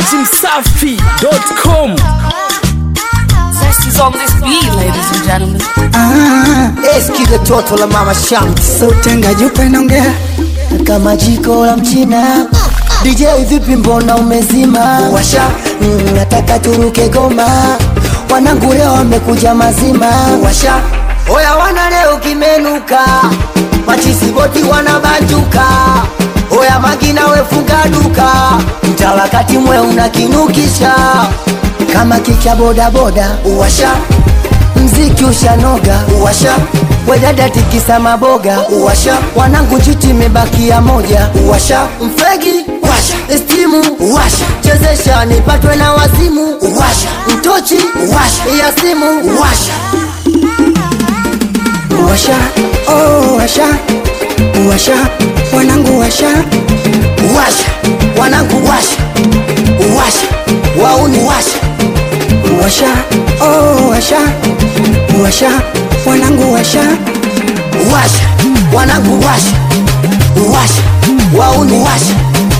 dachimsafi.com Zest is on this beat, ladies and gentlemen. Eski the toto la mama Shanks Sautenga jupe nongea kama jiko la mchina DJ vipi mbona umezima washa mm, nataka turuke goma wanangu leo wamekuja mazima washa oya wana leo kimenuka machisiboti wanabanjuka oya magina wefunga duka mtawakati mwe unakinukisha kama kicha bodaboda uwasha mziki ushanoga uwasha wedada tikisa maboga uwasha wanangu chiti imebakia moja uwasha mfegi washa estimu uwasha chezesha nipatwe na wazimu uwasha mtochi uwasha ya simu uwasha washa oh washa washa wanangu washa uwasha wanangu washa uwasha wauni washa washa oh washa washa wanangu washa washa wanangu washa washa wauni washa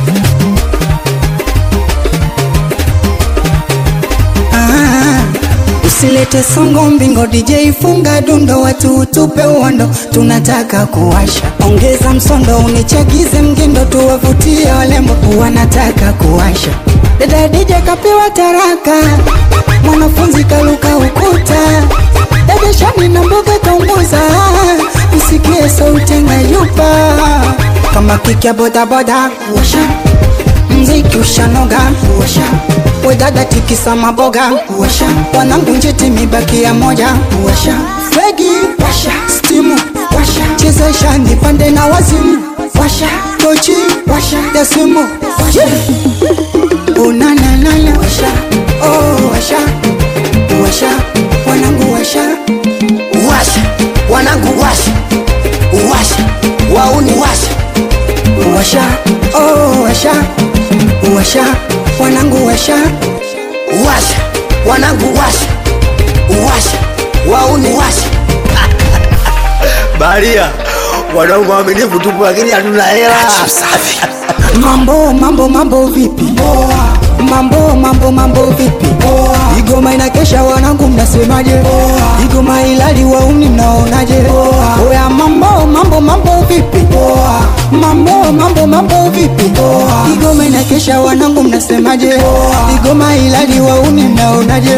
ah, usilete songo mbingo DJ funga dundo watu utupe uondo tunataka kuwasha ongeza msondo unichagize mgindo tuwavutie walembo wanataka kuwasha dada DJ kapewa taraka mwanafunzi kaluka ukuta dada shani na mboga kaunguza usikie sauti ngayupa kama kikya bodaboda washa mziki ushanoga washa wedada tikisa maboga washa wanangu njiti mibaki ya moja washa fegi washa stimu washa chezesha nipande na wazimu washa tochi washa ya simu washa unananana washa oh washa washa wanangu washa washa wanangu washa washa wauni washa washa oh washa washa wanangu washa washa wanangu washa washa wauni washa baria wanangu waaminifu tupo lakini hatuna hela mambo mambo mambo vipi mambo mambo mambo vipi igoma inakesha wanangu mnasemaje igoma ilali wauni mnaonaje oya mambo mambo mambo vipi mambo mambo mambo vipi igoma inakesha wanangu mnasemaje igoma ilali wauni mnaonaje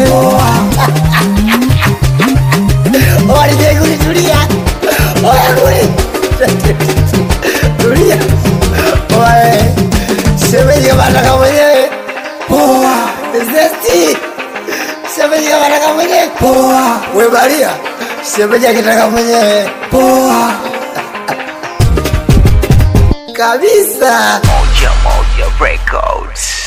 walijai kulitulia oya kuli tulia oye shemeji kamataka mwenyewe poa zesti shemeji kamataka mwenyewe poa we baria shemeji akitaka mwenyewe poa kabisa Moja Moja Records.